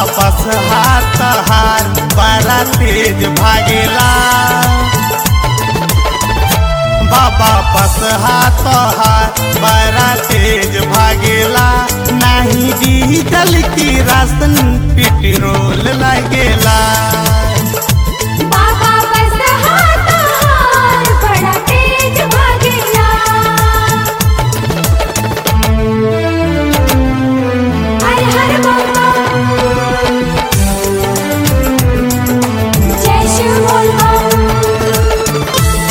बस हाथ हार बड़ा तेज भागेला बाबा बस हाथ हार बड़ा तेज भागेला नहीं डीजल की राशन पेट्रोल लगेला बाबा बस हाथ हार बड़ा तेज भागेला हर हर बम बम जय शिव बोल बम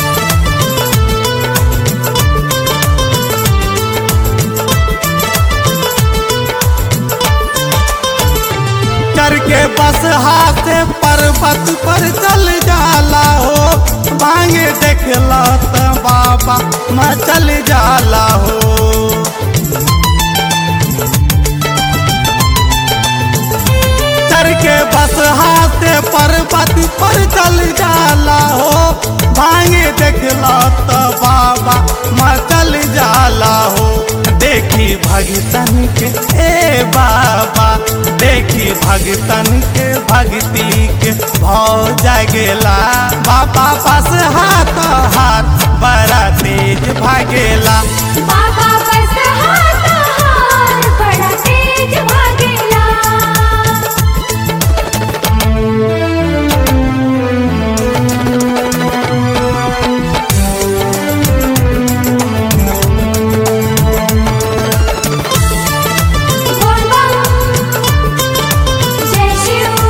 करके बस हाथ पर्वत पर चल जाला हो भांगे देखला त बाबा मैं चल जाला हो करके बस हाथ पर्वत पर चल जाला हो भांगे देखला त बाबा मैं चल जाला हो देखी भगतन के ए बाबा देखी भगतन के भक्ति के भाव जागेला बाबा पास हाथ हाथ बड़ा तेज भागेला बाबा बस हाथ हार बड़ा तेज भागेला बोल बम जय शिव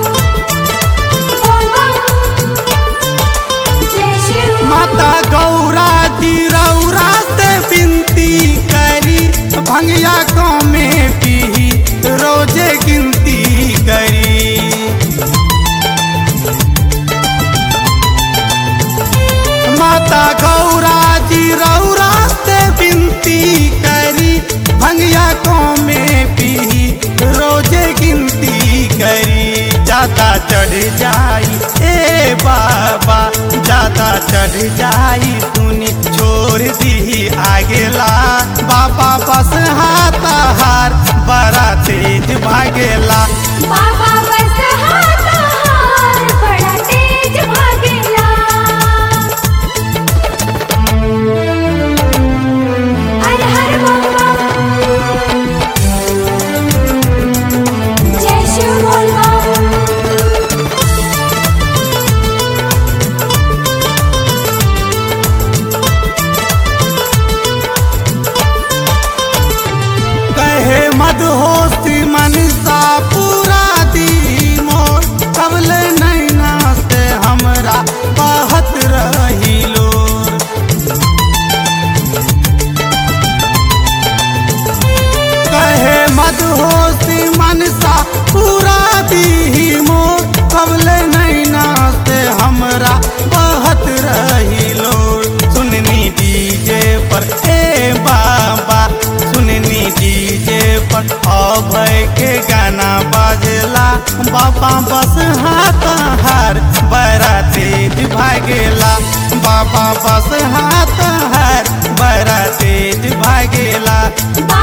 बोल बम जय शिव माता गौरा जी रौरा से विनती करी भंगिया गाँव में पी रोजे गिनती करी माता गौरा जी रौरा से विनती करी भंगिया को में पी रोजे गिनती करी ज्यादा चढ़ जाई ए बाबा ज्यादा चढ़ जाई तूने छोड़ दी आगेला बाबा बस हाथ हार बड़ा तेज भागेला बाबा बस हाथ हार बड़ा तेज भागेला हर हर बम बम जय शिव बोल बम कहे मदहोशी मनसा पूरा दी मोर कबल नैना से हमरा बहत रही लोर कहे मदहोशी मनसा पूरा दी मोर कबल नैना से हमरा बहत रही लोर सुननी डीजे पर ए बाबा सुननी डीजे पर अभय के गाना बाजला बाबा बस हाथ हार बड़ा तेज भागेला बाबा बस हाथ हार बड़ा तेज भागेला बाबा